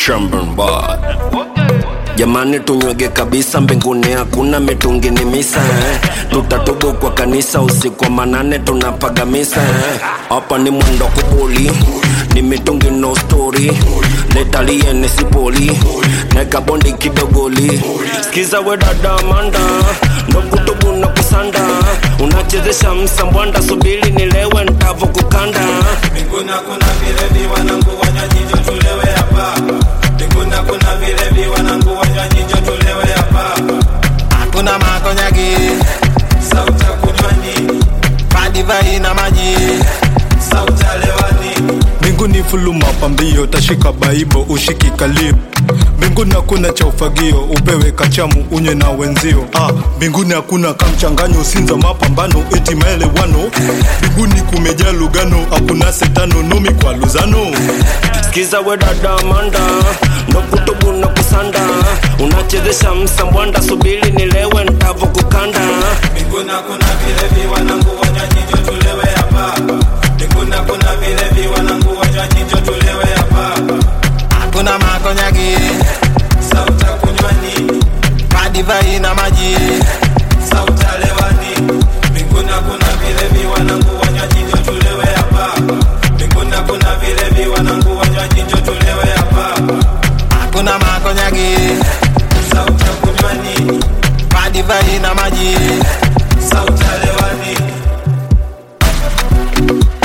Shamburn boy. Jamani, tunywege kabisa, mbinguni hakuna mitungi, ni misa eh. Tutatubu kwa kanisa usiku wa manane, tunapaga misa eh. Hapa ni mwendo kubuli, ni mitungi no story, letalie nesipoli, neka bondi kidogoli. Skiza we dada Amanda, ndo kutubu na kusanda, unachezesha msambwanda, subiri nilewe ntavo kukanda. Mbinguni kuna vilevi wanangu wanywaji njo tulewe hapa. Mbinguni kuna vilevi wanangu wanywaji njo tulewe hapa. Hakuna makonyagi, sauti ya kunywani, madivai na maji, sauti ya lewani. mbinguni fulu mapambio tashika baibo ushiki kalio mbinguni hakuna cha ufagio upewe kachamu unywe na wenzio ah, mbinguni hakuna kamchanganyo sinza mapambano eti maelewano mbinguni kumejaa lugano hakuna setano nomi kwa luzano Skiza we dada Amanda, ndo kutubu na kusanda, unachezesha msambwanda, subiri nilewe ntavo kukanda. Mbinguni kuna vilevi wanangu wanywaji njo tulewe hapa. Mbinguni kuna vilevi wanangu wanywaji njo tulewe hapa. Hakuna makonyagi, sauti ya kunywani, madivai na maji, sauti ya lewani. Mbinguni kuna vilevi wanangu wanywaji njo tulewe hapa. Mbinguni kuna vilevi wanangu wanywaji njo tulewe hapa. Hakuna makonyagi, sauti ya kunywani, madivai na maji, sauti ya lewani.